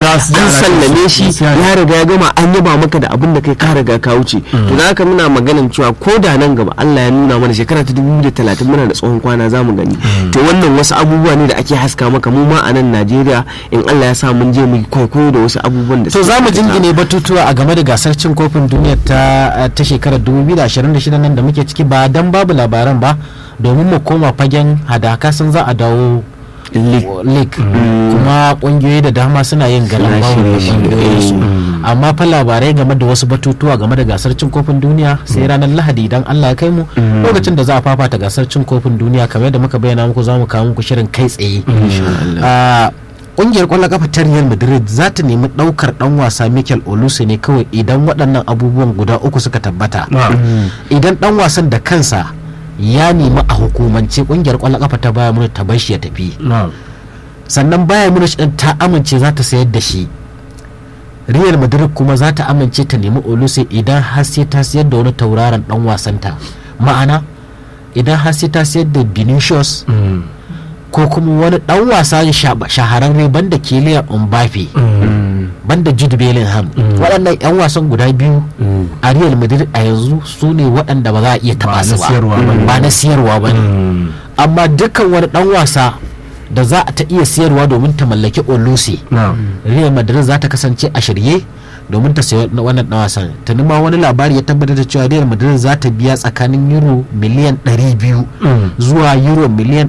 za su ji an ana sallame kai shi su. Gaskiya ne. ya riga ya gama an yaba maka da abin da kai ka riga ka wuce to da haka muna maganin cewa ko da nan gaba Allah ya nuna mana shekara ta 2030 muna da tsohon kwana za mu gani to wannan wasu abubuwa ne da ake haska maka mu ma a nan Najeriya in Allah ya sa mun je mu yi kwaikwayo da wasu abubuwan da to suke za mu aikata. jingine batutuwa a game da gasar cin kofin duniya ta ta shekarar 2026 nan da muke ciki ba dan babu labaran ba domin mu koma fagen hadaka sun za a dawo league kuma kungiyoyi da dama suna yin galan bawo da kungiyoyinsu amma fa labarai game da wasu batutuwa game da gasar cin kofin duniya sai ranar lahadi idan allah ya kai mu lokacin da za a fafata gasar cin kofin duniya kamar yadda muka bayyana muku za mu kawo muku shirin kai tsaye Ah, kungiyar kwallon kafa ta Real Madrid za ta nemi daukar dan wasa Mikel Oluse ne kawai idan waɗannan abubuwan guda uku suka tabbata idan dan wasan da kansa ya nemi a hukumance kungiyar kwallon kafa ta Bayern Munich ta bar shi ya tafi sannan Bayern Munich din ta amince za ta sayar da shi Real Madrid kuma za ta amince ta nemi Oluse idan har sai ta sayar da wani tauraron dan wasanta ma'ana idan har sai ta sayar da Vinicius ko kuma wani dan wasa shaba- shahararre banda Kylian Mbappe banda Jude Bellingham waɗannan 'yan wasan guda biyu a Real Madrid a yanzu su ne waɗanda ba za a iya Ba taɓa na su ba siyarwa ba ne. ba na siyarwa ba ne amma dukkan wani dan wasa da za a ta iya siyarwa domin ta mallaki Oluse Real Madrid za ta kasance a shirye domin ta sayi wannan dan wasan ta ma wani labari ya tabbatar da cewa Real Madrid za ta biya tsakanin euro miliyan 200 zuwa euro miliyan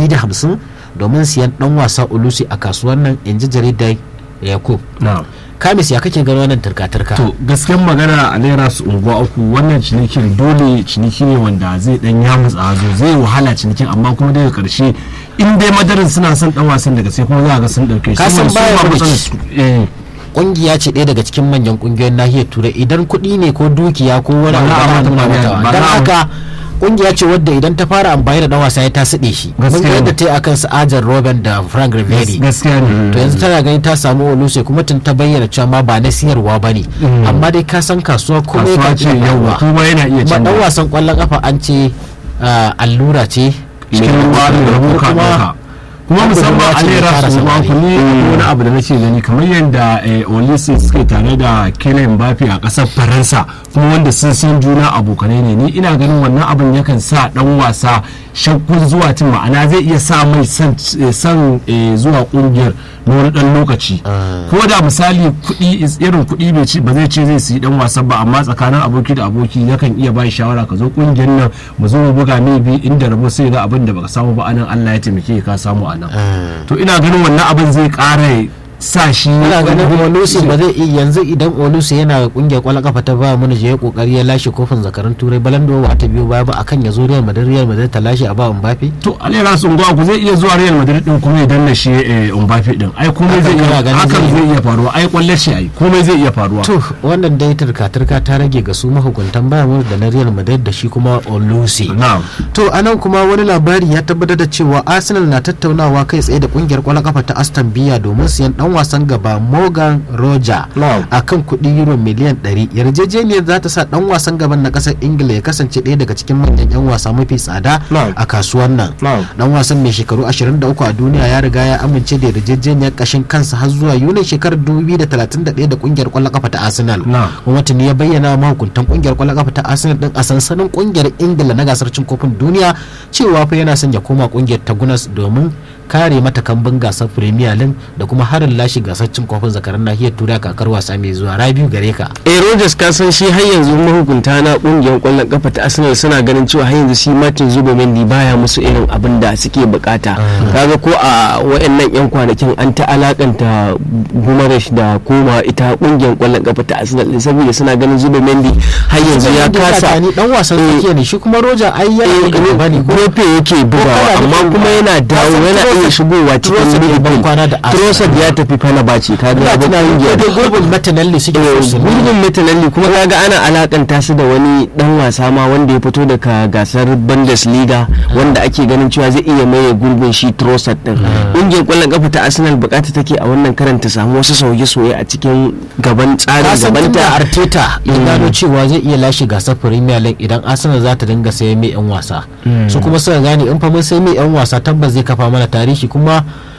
250 domin siyan dan wasa Olusi a kasuwar nan inji jaridar Yakub Kamis ya kake gano wannan turka-turka to gaskiyar magana a naira su unguwa uku wannan cinikin dole ciniki ne wanda zai dan ya mutsa zo zai wahala cinikin amma kuma daga karshe in dai madarin suna son dan wasan daga sai kuma za ga sun dauke shi Ka san Saboda su Bayern ba Munich. matsalar su. Eh, kungiya ce ɗaya daga cikin manyan kungiyoyin nahiyar turai idan kuɗi ne ko dukiya ko wani Ba abu za a ba mata nuna magana, mata ba don za a- haka kungiya ce wadda idan ta fara amfani da dan wasa ya ta siɗe shi mun Gaskiya ga yadda ne. ta yi akan su ajar robin da frank riveri gaskiya ne to yanzu tana gani ta samu oluse kuma tun ta bayyana cewa ma ba na siyarwa ba ne amma dai ka san kasuwa kuma kasuwa ce yau kuma yana iya kuma dan canza wasan kwallon kafa an ce ah, allura ce cikin ruwa da rabu ka kuma ɗauka. kuma musamman a naira fara su ba samari. ku ne wani abu da nake gani kamar yadda eh, Olise suke tare da Kylian Mbappe a ƙasar Faransa kuma wanda sun san juna abokanai ne ni ina ganin wannan abin yakan sa dan wasa shakkun zuwa tun ma'ana zai iya sa mai san eh, san, eh, zuwa kungiyar na wani dan lokaci ko da misali kuɗi is- irin kuɗi bai ci ba zai ce zai siyi dan wasan ba amma tsakanin aboki da aboki yakan iya ba shi shawara ka zo kungiyar nan mu zo mu buga mai bi inda rabo sai ga abin da baka samu ba anan Allah ya taimake ka samu anan to ina ganin wannan abin zai ƙara sa shi ina ganin Oluse ba zai iya yanzu idan Oluse yana kungiyar kwallon kafa ta ba mana je kokari ya lashe kofin zakarun turai balando ba ta biyo baya ba akan ya zo Real Madrid Real Madrid ta lashe a ba Mbappe to alera sun ku zai iya zuwa Real Madrid din kuma ya danna shi eh, Mbappe din ai komai zai Hakan kana iya ganin hakan zai- zai iya faruwa ai kwallar shi ai komai zai iya faruwa to wannan dai turka-turka ta rage ga su mahukuntan Bayern da na Real Madrid da shi kuma Oluse na'am to anan kuma wani labari ya tabbatar da cewa Arsenal na tattaunawa kai tsaye da kungiyar kwallon kafa ta Aston Villa domin siyan dan wasan gaba Morgan Roger Na'am. akan kuɗi euro miliyan 100 yarjejeniyar za ta sa dan wasan gaban na ƙasar Ingila ya kasance ɗaya daga cikin manyan 'yan wasa mafi tsada Na'am. a kasuwar nan Na'am. dan wasan mai shekaru 23 a duniya ya riga ya amince da yarjejeniyar kashin kansa har zuwa yunin shekarar 2031 da kungiyar kwallon kafa ta arsenal Na'am. kuma tuni ya bayyana wa mahukuntan kungiyar kwallon kafa ta arsenal din a sansanin kungiyar ingila na gasar cin kofin duniya cewa fa yana son ya koma kungiyar ta gunas domin kare mata kambun gasar premier league da kuma harin lashe gasar cin kofin zakaran nahiyar turai a kakar wasa mai zuwa rabiu gare ka eh Rogers ka san shi har yanzu mahukunta na kungiyar kwallon kafa ta Arsenal suna ganin cewa har yanzu shi Martin Zubomendi baya musu irin abin da suke bukata kaga ko a wayannan yan kwanakin an ta alakanta Gumaresh da koma ita kungiyar kwallon kafa ta Arsenal din saboda suna ganin Zubomendi har yanzu ya kasa ni dan wasan tsakiya ne shi kuma roja ai yana da gaba ne ko Gofe yake bugawa kana amma nufin kuma yana dawo Trossard- yana iya shigowa cikin Trossard ya ban kwana da midfield Arsenal. Trossard ya tafi Fenerbahce kaga ina ya bar tunanin ko kungiyar dai gurbin matanalli suke so su nuna. gurbin metanalli kuma kaga ana alakanta su da wani dan wasa ma wanda ya fito daga gasar bundesliga wanda ake ganin cewa zai iya maye gurbin shi trossard din ƙungiyar kwallon kafa ta arsenal bukata take a wannan karan ta samu wasu sauye-sauye a cikin gaban tsarin kasan tun da gabanta arteta ya gano cewa zai iya lashe gasar premier league idan arsenal za ta dinga sayan mai yan wasa su kuma suka gane in fa mun sai mai yan wasa tabbas zai kafa mana tarihi kuma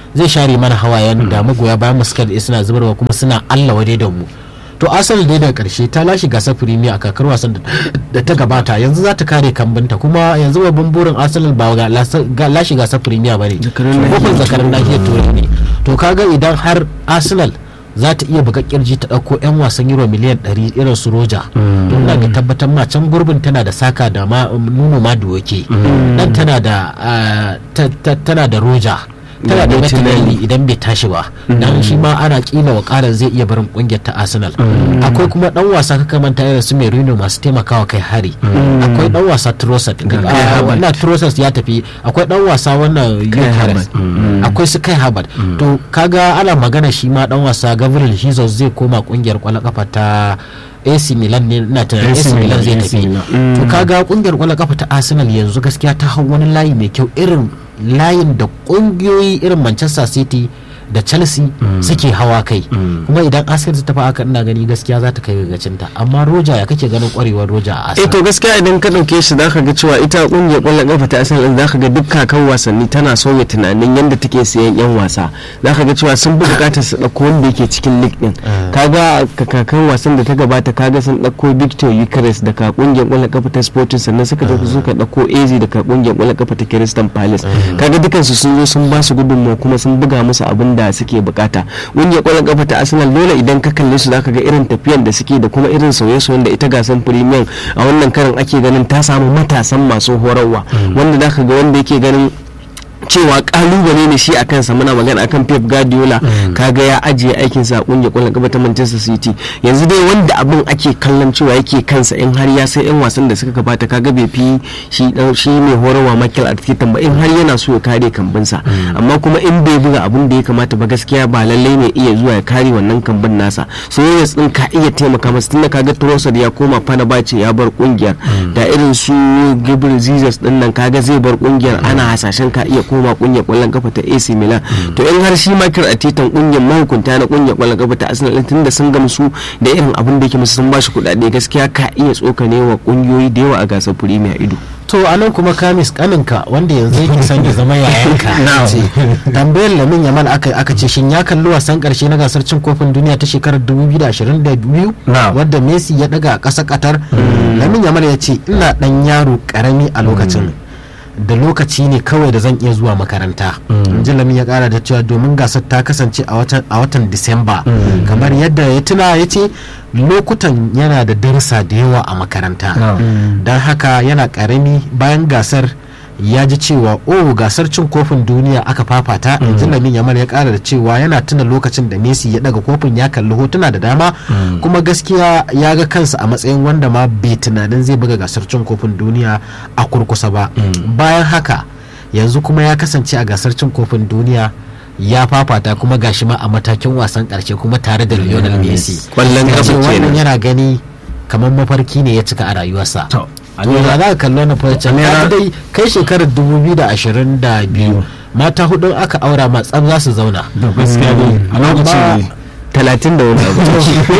zai share mana hawayen da magoya bayan mu suka da suna zubarwa kuma suna Allah wade da mu to Arsenal dai daga karshe ta lashe gasar Premier a kakar wasan da- da ta gabata yanzu za ta kare kambinta kuma yanzu babban burin Arsenal ba ga lasa- ga lashe gasar Premier bane Zakarun kofin zakarin nahiyar turai ne to kaga idan har Arsenal za ta iya buga kirji ta ɗauko 'yan wasan euro miliyan 100 irin su roja don na da tabbatar ma can gurbin tana da saka da ma nuno ma duwake dan tana da ah, ta- ta- tana da roja tana da Martinelli. Martinelli idan bai tashi ba dan shi ma ana kila wakalar zai iya barin kungiyar ta Arsenal akwai kuma dan wasa kaka manta irin su Merino masu taimakawa kai hari akwai dan wasa Trossard Ah, wannan Trossard ya tafi akwai dan wasa wannan Gyökeres akwai su kai Harvard to kaga ana magana shi ma dan wasa Gabriel Jesus zai koma kungiyar kwallon kafa ta AC Milan ne na tunanin AC AC Milan zai Milan, AC tafi Milan. to kaga kungiyar kwallon kafa ta Arsenal yanzu gaskiya ta hau wani layi mai kyau irin layin da kungiyoyi irin Manchester City da Chelsea suke hawa kai kuma idan Arsenal ta tafi haka ina gani gaskiya za ta kai gagacinta amma Roja ya kake ganin kwarewar Roja a eh Arsenal to gaskiya idan ka dauke shi zaka ga cewa ita kungiyar kwallon kafa ta Arsenal din zaka ga duk kakan wasanni tana sauya tunanin yadda take sayan yan wasa zaka ga cewa sun bi bukatar su dauko wanda yake cikin league din kaga ka kakan wasan da ta gabata kaga sun dauko Victor Eucharist daga kungiyar kwallon kafa ta Sporting sannan suka tafi suka dauko AZ daga kungiyar kwallon kafa ta Crystal Palace kaga dukansu sun zo sun ba su gudunmawa kuma sun buga musu abin da suke bukata kungiyar kwallon kafa ta Arsenal dole idan ka kalle su zaka ga irin tafiyan da suke da kuma irin sauye-sauyen da ita gasan Premier a wannan karin ake ganin ta samu matasan masu horarwa wanda zaka ga wanda yake ganin cewa kalubale ne shi a kansa muna magana akan Pep Guardiola kaga ya ajiye aikin sa a kungiyar kwallon kafa ta Manchester City yanzu dai wanda abin ake kallon cewa yake kansa in har ya sai yan wasan da suka gabata kaga bai fi shi dan shi mai horarwa Michael Arteta ba in har yana so ya kare kambinsa amma kuma in bai buga abin da ya kamata ba gaskiya ba lallai ne iya zuwa ya kare wannan kambin nasa so Reyes din ka iya taimaka masa tunda kaga Trossard ya koma Fenerbahce ya bar kungiyar da irin su Gabriel Jesus din nan kaga zai bar kungiyar ana hasashen ka iya koma kungiyar kwallon kafa ta AC Milan to in har shi Michael Arteta kungiyar mahukunta na kungiyar kwallon kafa ta Arsenal din tunda sun gamsu da irin abin da yake musu sun bashi kuɗaɗe gaskiya ka iya tsokane wa kungiyoyi da yawa a gasar Premier ido to a nan kuma kamis kaninka wanda yanzu yake son ya zama yayanka ce tambayar lamin yamal aka aka ce shin ya kalli wasan karshe na gasar cin kofin duniya ta shekarar 2022 Na'am. wadda messi ya daga a ƙasar qatar lamin yamal ya ce ina dan yaro karami a lokacin da lokaci ne kawai da zan iya zuwa makaranta ji lamin ya kara da cewa domin gasar ta kasance a watan a watan disamba kamar yadda ya tuna ya ce lokutan yana da darussa da yawa a makaranta don haka yana karami bayan gasar ya ji cewa oh gasar cin kofin duniya aka fafata yanzu lamin yamal ya kara da cewa yana tuna lokacin da messi ya daga kofin ya kalli hotuna da dama kuma gaskiya ya ga kansa a matsayin wanda ma bai tunanin zai buga gasar cin kofin duniya a kurkusa ba bayan haka yanzu kuma ya kasance a gasar cin kofin duniya ya fafata kuma gashi ma a matakin wasan karshe kuma tare da Lionel Messi Kwallon Ya kafa ce wannan kenan. yana gani kamar mafarki ne ya cika a rayuwarsa To, to ya za ka kalli wannan farcen ka dai kai shekarar 2022 mata hudu aka aura ma tsam za su zauna da gaskiya ne a lokacin Amma- ne talatin da wani abu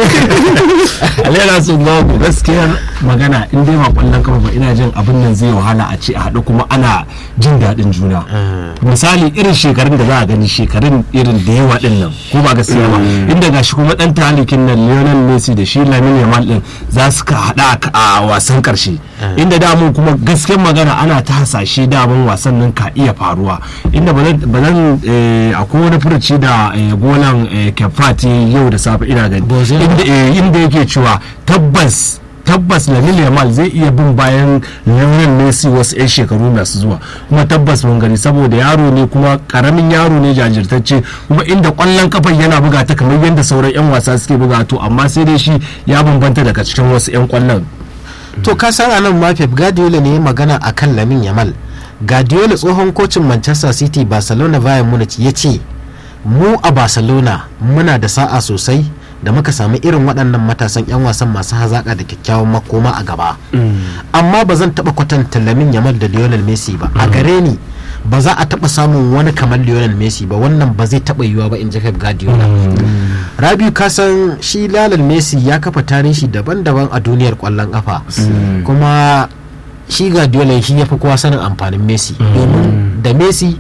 alayyana sun ba gaskiyar magana in dai ba kwallon kafa ba ina jin abin nan zai wahala a ce a haɗu kuma ana jin daɗin juna misali irin shekarun da za a gani shekarun irin da yawa din nan ko ba gaskiya ba inda gashi kuma ɗan talikin nan Lionel Messi da shi Lamine Yamal din za su ka haɗa a wasan ƙarshe inda damun kuma gaskiyar magana ana ta hasashe damun wasan nan ka iya faruwa inda ba nan akwai wani furuci da eh, golan eh, Kefati yau da safe ina gani Bozema. inda eh, inda yake cewa tabbas tabbas Lamine Yamal zai iya bin bayan Lionel Messi wasu 'yan shekaru masu zuwa kuma tabbas mun gani saboda yaro ne kuma karamin yaro ne jajirtacce kuma inda kwallon kafan yana buga ta kamar yadda sauran 'yan wasa suke buga to amma sai dai shi ya bambanta daga cikin wasu 'yan kwallon to ka san anan ma Pep Guardiola ne ya magana akan Lamin Yamal Guardiola tsohon kocin Manchester City Barcelona Bayern Munich ya ce mu a Barcelona muna da sa'a sosai da muka samu irin waɗannan matasan 'yan wasan masu hazaƙa da kyakkyawan makoma a gaba amma ba zan taɓa kwatanta Lamin Yamal da Lionel Messi ba a gare ni ba za a taɓa samun wani kamar Lionel Messi ba wannan ba zai taɓa yiwuwa ba in ji Pep Guardiola Rabiu kasan shi Lionel Messi ya kafa tarihi daban-daban a duniyar ƙwallon ƙafa kuma shi Guardiola shi ya fi kowa sanin amfanin Messi domin da Messi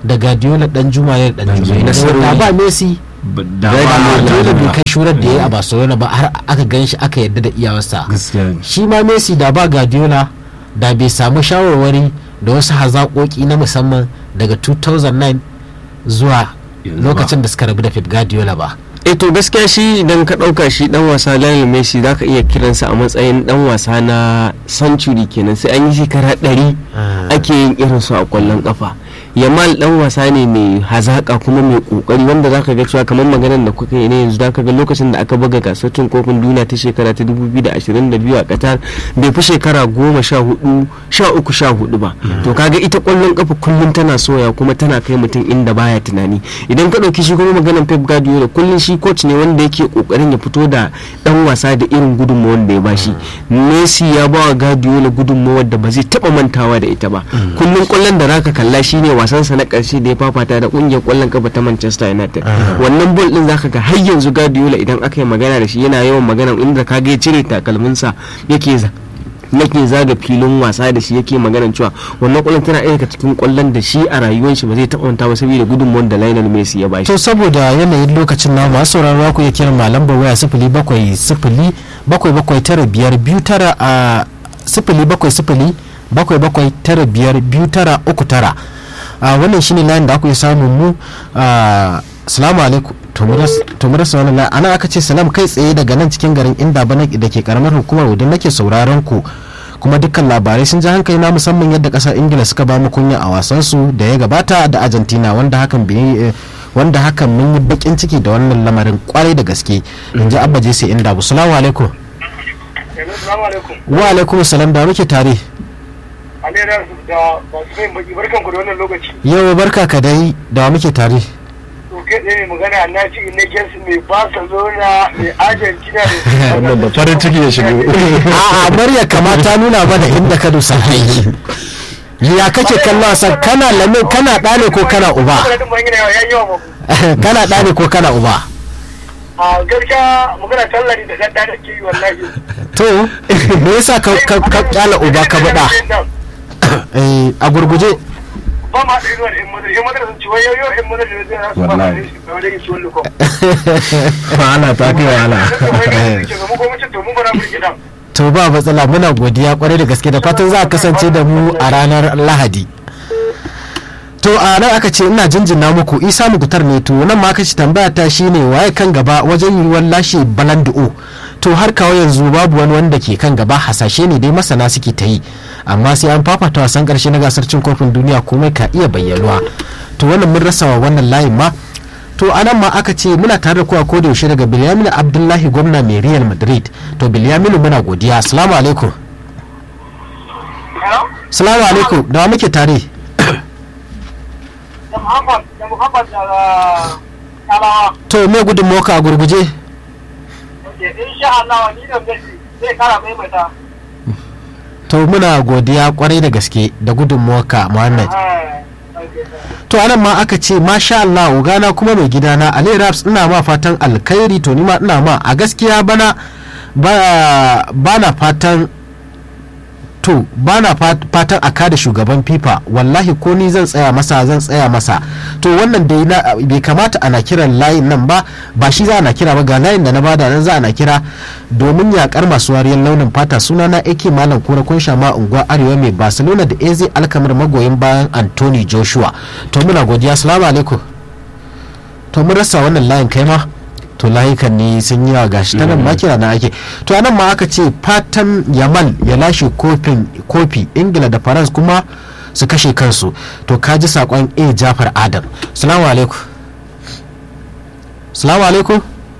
da Guardiola dan Juma ne da dan Juma da ba Messi da Guardiola bai kai shurar da ya yi a Barcelona ba har aka gan shi aka yarda da iyawarsa shi ma Messi da ba Guardiola da bai samu shawarwari da wasu hazaƙoƙi na musamman daga 2009 zuwa lokacin da suka rabu da Pep Guardiola ba e to gaskiya shi idan ka ɗauka shi dan wasa Lionel Messi za ka iya kiransa a matsayin dan wasa na century kenan sai an yi shekara ɗari ake yin irin su a kwallon kafa yamal dan wasa ne mai hazaka kuma mai kokari wanda zaka ga cewa kamar maganar da kuka yi ne yanzu zaka ga lokacin da aka buga gasar cin kofin duniya ta shekara ta 2022 a Qatar bai fi shekara goma sha hudu sha uku sha hudu ba to kaga ita kwallon kafa kullum tana soya kuma tana kai mutum inda baya tunani idan ka dauki shi kuma maganar Pep Guardiola kullum shi coach ne wanda yake kokarin ya fito da dan wasa da irin gudunmawar da ya bashi Messi ya ba wa Guardiola gudunmawar da ba zai taba mantawa da ita ba kullum kwallon da zaka kalla shine wasansa na karshe da ya fafata da kungiyar kwallon kafa ta Manchester United wannan bol din zaka ga har yanzu Guardiola idan aka yi magana da shi yana yawan magana inda kaga ya cire takalminsa yake yake zaga filin wasa da shi yake maganan cewa wannan kwallon tana ɗaya daga cikin kwallon da shi a rayuwar shi ba zai taɓa manta ba saboda gudunmuwar da Lionel Messi ya bashi. to saboda yanayin lokacin na masu sauraro ku ya kira malam waya sifili bakwai sifili bakwai bakwai tara biyar biyu tara a sifili bakwai sifili bakwai bakwai tara biyar biyu tara uku tara wannan shine layin da aka yi samun mu salamu alaikum to mu rasa wani layin ana aka ce salam kai tsaye daga nan cikin garin inda bana da ke karamar hukumar wadda nake sauraron ku kuma dukkan labarai sun ji hankali na musamman yadda kasar ingila suka ba mu kunya a wasansu da ya gabata da argentina wanda hakan bai wanda hakan mun yi bakin ciki da wannan lamarin kwarai da gaske in ji abba jesse inda bu salamu alaikum wa alaikum salam da muke tare alera da masu mai baki barkan ku da wannan lokaci yau barka ka dai da muke tare to kai tsaye magana na ci ne gensu mai barcelona mai argentina da wannan da farin ciki ya shigo a'a murya kamata nuna mana inda ka dusa aiki ya kake kallon wasan kana lame kana ɗane ko kana uba kana ɗane ko kana uba a gaskiya magana tallari da gadda da ke yi wallahi to me yasa ka ka kyala uba ka bada a gurguje ba ma da inuwa da in madar in madar sun ci wai yau in madar da zai rasu ba da shi ba da shi wani ko wahala ta kai wahala mu ko mutum to mu bara mu gidan to ba matsala muna godiya kwarai da gaske da fatan za a kasance da mu a ranar lahadi to a nan aka ce ina jinjina muku isa mukutar ne to nan ma aka ce tambaya ta shine waye kan gaba wajen yiwuwar lashe balandu'o to har kawo yanzu babu wani wanda ke kan gaba hasashe ne dai masana suke ta yi amma sai an fafata wasan karshe na gasar cin kofin duniya komai ka iya bayyanuwa to wannan mun rasa wa wannan layin ma to anan ma aka ce muna tare da kowa ko da yaushe daga Bilyaminu Abdullahi gwamna mai Real Madrid to Bilyaminu muna godiya assalamu alaikum assalamu alaikum da wa muke tare da muhammad da muhammad daga talawa to me gudun moka a gurguje insha Allah ni da Messi zai kara maimaita to muna godiya kwarai da gaske da gudun moka Muhammad to anan ma aka ce masha Allah ugana kuma mai gidana Ali Raps ina ma fatan alkhairi to ni ma ina ma a gaskiya bana ba na fatan to ba na fatan a kada shugaban fifa wallahi ko ni zan tsaya masa zan tsaya masa to wannan dai na bai kamata ana kiran layin nan ba ba shi za ana kira ba ga layin da na bada nan za ana kira domin yakar masu wariyar launin fata suna na ake malam kura kun shama unguwa arewa mai barcelona da eze alkamar magoyin bayan anthony joshua to muna godiya salamu alaikum to mun rasa wannan layin kai ma to layukan ne sun yi wa gashi ta nan ma kira na ake to anan ma aka ce fatan yamal ya lashe kofin kofi ingila da faransa kuma su kashe kansu to ka ji sakon a jafar adam salamu alaikum salamu alaikum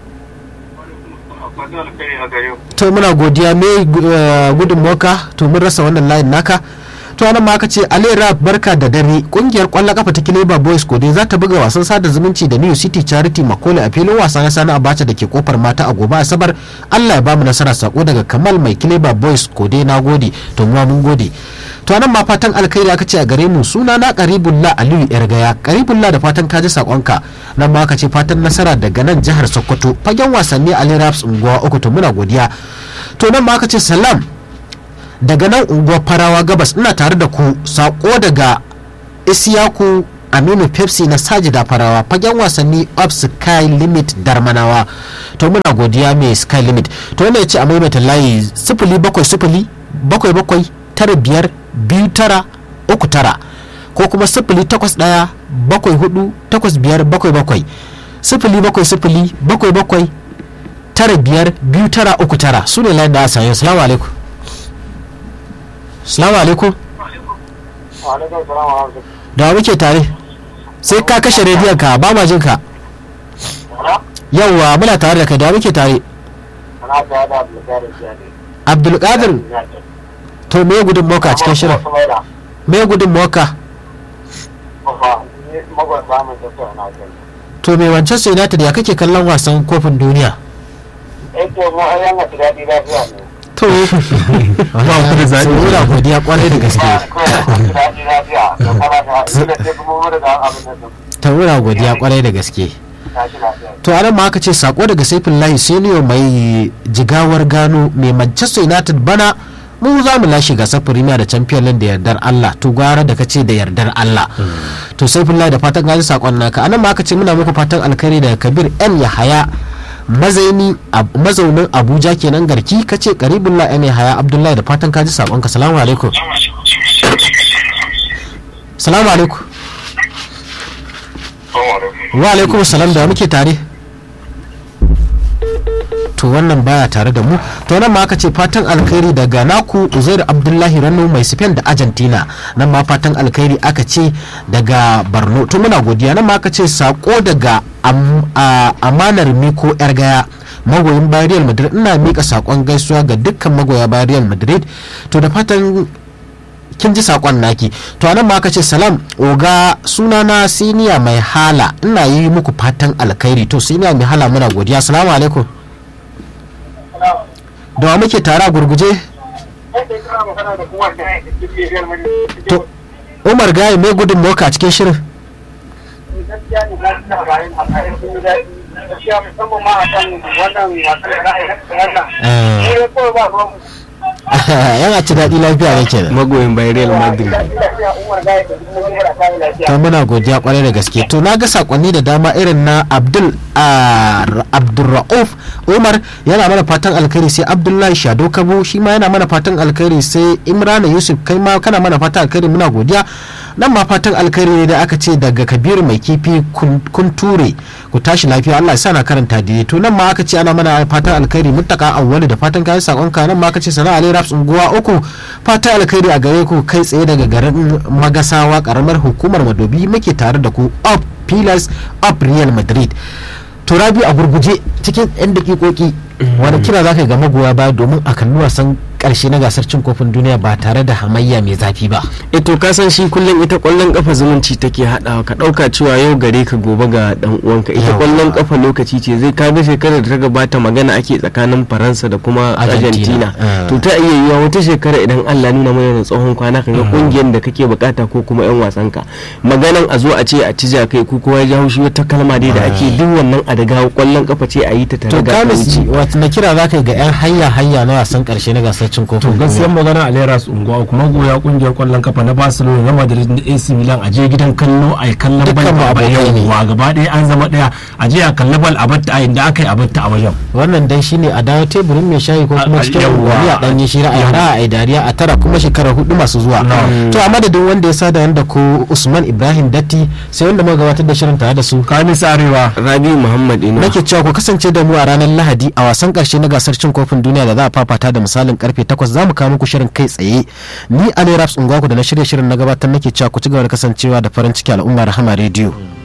to muna godiya me gudun moka to mun rasa wannan layin naka to anan ma aka ce Ali Rap barka da dare kungiyar kwallon kafa ta Kileba Boys Kode za ta buga wasan sada zumunci da New City Charity Makole a filin wasa na Sani Abacha da ke kofar mata a gobe Asabar Allah ya ba mu nasara sako daga Kamal mai Kileba Boys Kode na gode to mu mun gode to anan ma fatan alkhairi aka ce a gare mu suna na Karibullah Aliyu Yargaya Karibullah da fatan ka ji sakonka nan ma aka ce fatan nasara daga nan jihar Sokoto fagen wasanni Ali Raps unguwa uku to muna godiya to nan ma aka ce salam daga nan unguwar farawa gabas ina tare da ku sako daga isiyaku aminu pepsi na sajida farawa fagen wasanni of sky limit darmanawa to muna godiya mai sky limit to yana ce a maimaita layi sifili bakwai sifili bakwai bakwai tara biyar biyu tara uku tara ko kuma sifili takwas ɗaya bakwai hudu takwas biyar bakwai bakwai sifili bakwai sifili bakwai bakwai tara biyar biyu tara uku tara su ne layin da a sayo salamu alaikum salamu alaikum Alaikum salam wa rahmatullahi. da wa muke tare sai ka kashe rediyon ka ba ma jin ka yauwa muna tare da kai da wa muke tare Ana ta da Abdulkadir Jani. abdulkadir to me gudun moka a cikin shirin me gudun moka Magwan samun tattauna kai. to me manchester united ya kake kallon wasan kofin duniya Eh to mu an yana ji daɗi lafiya ne. to ba ku da zaɓi muna godiya kwarai da gaske Kawai ji daɗi lafiya. Da fara da ila ce kuma mu da abin da sun ta muna godiya kwarai da gaske tashi lafiya. to anan ma aka ce sako daga saifin lahi senior mai jigawar gano mai manchester united bana mu za mu lashe gasar premier da champion league da yardar allah to gwara da kace da yardar allah to saifin lahi da fatan gaji sakon naka anan ma aka ce muna muku fatan alkhairi daga kabir yan yahaya mazaini ab- mazaunin abuja kenan garki kace karibullah yan yahaya abdullahi da fatan kaji sakon ka salamu alaikum salamu alaikum wa alaikum salam da muke tare to wannan baya tare da mu to nan ma aka ce fatan alkhairi daga naku uzair abdullahi rano mai spain da argentina nan ma fatan alkhairi aka ce daga borno to muna godiya nan ma aka ce sako daga am- a- amanar miko yar gaya magoyin bayan real madrid ina mika sakon gaisuwa ga dukkan magoya bayan real madrid to da fatan kin ji sakon naki to anan ma aka ce salam oga sunana siniya mai hala ina yi muku fatan alkhairi to siniya mai hala muna godiya assalamu alaikum da wa muke tare a gurguje Sai kana magana da kuma da ke Real Madrid. to umar gaye mai gudun moka a cikin shirin gaskiya ne na ji labarin a kayan sun yi daɗi gaskiya musamman ma a kan wannan wasan da ra'ayi na wannan Eh. ne kawai ba ruwan yana ci daɗi lafiya ne kenan magoyin bayan real madrid lafiya umar gaya da duk mun yi kayan lafiya to muna godiya kwarai da gaske to na ga sakonni da dama irin na abdul ah, abdulra'uf umar yana mana fatan alkhairi sai abdullahi shado kabo shi ma yana mana fatan alkhairi sai imrana yusuf kai ma kana mana fatan alkhairi muna godiya nan ma fatan alkhairi ne da aka ce daga kabiru mai kifi kun kun ture ku tashi lafiya allah ya sa na karanta daidai to nan ma aka ce ana mana fatan alkhairi muttaka awwali da fatan kayan sakonka nan ma aka ce sana'a ali raps unguwa uku fatan alkhairi a gare ku kai tsaye daga garin magasawa karamar hukumar madobi muke tare da ku up pillars up real madrid to rabi a gurguje cikin 'yan dakikoki wani kira za ka ga magoya baya domin a kalli wasan karshe na gasar cin kofin duniya ba tare da hamayya mai zafi ba ito ka san shi kullum ita kwallon kafa zumunci take haɗawa ka ɗauka cewa yau gare ka gobe ga dan uwanka ita Yawa. kwallon kafa lokaci ce zai ka ga shekarar da ta gabata magana ake tsakanin faransa da kuma Argentina. argentina Ah. to ta iya yiwa wata shekara idan allah nuna mana da tsohon kwana ka ga kungiyar da kake bukata ko kuma yan wasan ka maganan a zo a ce a ci kai ko kowa ya ji haushi wata kalma dai da ake duk wannan a daga kwallon kafa ce a yi ta tare to da kamis wuce. wata na kira za ka yi ga 'yan hanya hanya na wasan karshe na gasar cin to kofin gaskiyar duniya magana a leras unguwa kuma goya kungiyar kwallon kafa na barcelona na madrid da ac milan a je gidan kallo a yi kallon bal Dukkan mu ba abokai ne. yawwa gaba ɗaya an zama ɗaya a je a kalli bal a batta a inda aka yi a batta a wajen wannan dai shine a dawo teburin mai shayi ko kuma A- a- cikin yawwa. unguwanni a ɗanyen shira a yara a yi dariya a tara kuma shekara hudu masu zuwa to a madadin wanda ya sada da ko usman ibrahim datti sai wanda muka gabatar da shirin tare da su kamis arewa rabi muhammad ina nake cewa ku kasance da mu a ranar lahadi a wasan karshe na gasar cin kofin duniya da za a fafata da misalin karfe 8 za mu kawo muku shirin kai tsaye ni ali raps ungwaku da na shirya shirin na gabatar nake cewa ku ci gaba da kasancewa da farin ciki al'umma rahama rediyo